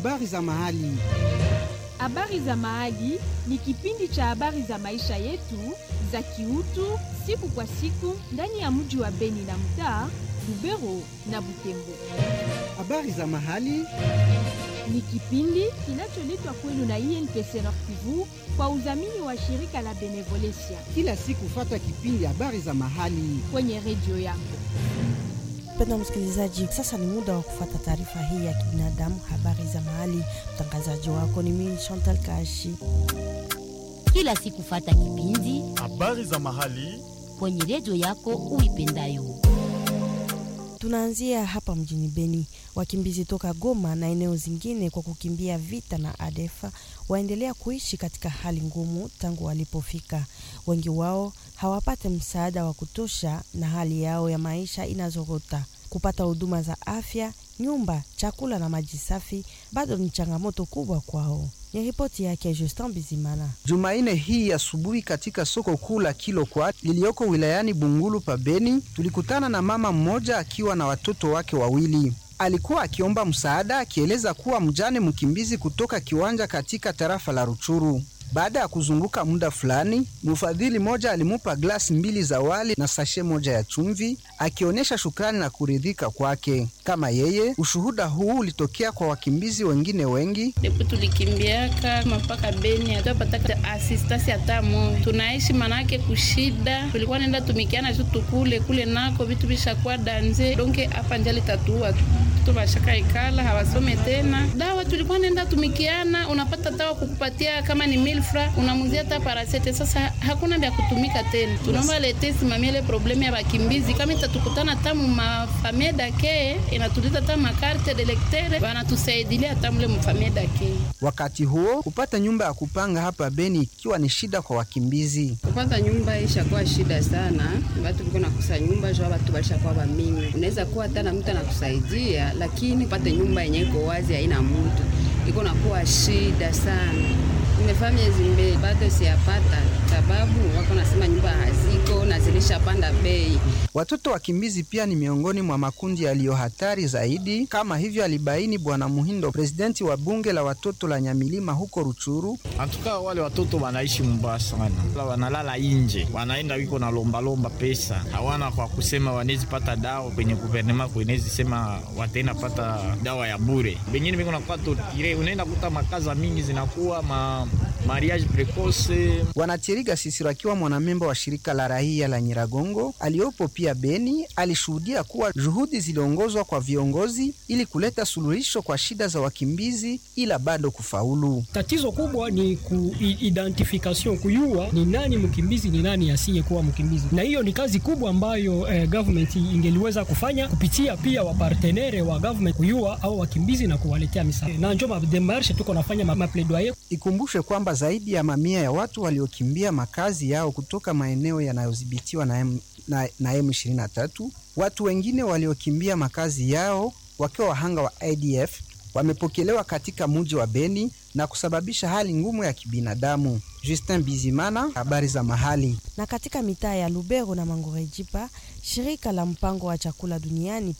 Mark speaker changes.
Speaker 1: habari za mahali.
Speaker 2: Habari za Mahali ni kipindi cha habari za maisha yetu za kiutu siku kwa siku ndani ya mji wa Beni na mtaa Lubero na Butembo.
Speaker 1: Habari za mahali
Speaker 2: Ni kipindi kinacholetwa kwenu na INPC Nord Kivu kwa udhamini wa shirika la Benevolencia
Speaker 1: kila siku, fata kipindi habari za mahali.
Speaker 2: kwenye redio yako.
Speaker 3: Mpendwa msikilizaji, sasa ni muda wa kufuata taarifa hii ya kibinadamu, habari za mahali. Mtangazaji wako ni mimi Chantal Kashi.
Speaker 4: kila siku fata kipindi
Speaker 5: habari za mahali
Speaker 4: kwenye redio yako uipendayo.
Speaker 3: Tunaanzia hapa mjini Beni. Wakimbizi toka Goma na eneo zingine kwa kukimbia vita na ADF waendelea kuishi katika hali ngumu tangu walipofika. Wengi wao hawapate msaada wa kutosha na hali yao ya maisha inazorota. Kupata huduma za afya, nyumba, chakula na maji safi bado ni changamoto kubwa kwao. Ni ripoti yake Justin Bizimana.
Speaker 1: Jumanne hii asubuhi katika soko kuu la Kilokwa lililoko wilayani Bungulu pa Beni, tulikutana na mama mmoja akiwa na watoto wake wawili. Alikuwa akiomba msaada akieleza kuwa mjane mkimbizi kutoka kiwanja katika tarafa la Ruchuru. Baada ya kuzunguka muda fulani, mfadhili mmoja alimupa glasi mbili za wali na sashe moja ya chumvi, akionyesha shukrani na kuridhika kwake. Kama yeye, ushuhuda huu ulitokea kwa wakimbizi wengine wengi
Speaker 6: Depo tulikimbiaka mpaka Beni hatupataka asistasi hata moja, tunaishi manake kushida. Tulikuwa nenda tumikiana tu tukule kule nako vitu vishakuwa danze donke hapa njali tatua tu bashaka ikala hawasome tena. Dawa tulikuwa nenda tumikiana, unapata dawa kukupatia kama ni milfra unamuzia hata parasete. Sasa hakuna vya kutumika tena, tunaomba lete simamia ile problemu ya bakimbizi, kama itatukutana tamu mafamie dake inatuliza hata makarte de lectere wanatusaidilia hata mule mfamie dake
Speaker 1: Wakati huo kupata nyumba ya kupanga hapa Beni ikiwa ni shida kwa wakimbizi.
Speaker 7: kupata nyumba ishakuwa shida sana, watu viko nakusa nyumba jua watu walishakuwa bamingi. Unaweza kuwa hata na mtu anakusaidia, lakini upate nyumba yenye iko wazi haina mtu, iko nakuwa shida sana. Nimefaa miezi mbili bado siyapata, sababu wako nasema nyumba haziko na zilishapanda bei.
Speaker 1: Watoto wakimbizi pia ni miongoni mwa makundi yaliyo hatari zaidi, kama hivyo alibaini Bwana Muhindo, presidenti wa bunge la watoto la Nyamilima huko Ruchuru.
Speaker 5: antuka wale watoto wanaishi mbaya sana, wanalala inje, wanaenda wiko na lombalomba pesa, hawana kwa kusema wanezi pata dawa kwenye guvernema kwenezi sema wataenda pata dawa ya bure. Bengine biko nakuwa totire, unaenda kuta makaza mingi zinakuwa ma mariage precoce
Speaker 1: Wanachiriga Sisiro akiwa mwanamemba wa shirika la raia la Nyiragongo aliyopo pia Beni alishuhudia kuwa juhudi ziliongozwa kwa viongozi ili kuleta suluhisho kwa shida za wakimbizi, ila bado kufaulu.
Speaker 8: Tatizo kubwa ni kuidentification, kuyua ni nani mkimbizi, ni nani asiyekuwa mkimbizi, na hiyo ni kazi kubwa ambayo eh, government ingeliweza kufanya kupitia pia wapartenere wa government, kuyua au wakimbizi na kuwaletea misaada, na njo mademarshe tuko nafanya ma- mapledoyer
Speaker 1: Ikumbushe kwamba zaidi ya mamia ya watu waliokimbia makazi yao kutoka maeneo yanayodhibitiwa na, M, na, na M23, watu wengine waliokimbia makazi yao wakiwa wahanga wa IDF wamepokelewa katika mji wa Beni na kusababisha hali ngumu ya kibinadamu. Justin Bizimana, habari za mahali.
Speaker 3: Na katika mitaa ya Lubero na Mangorejipa, shirika la mpango wa chakula duniani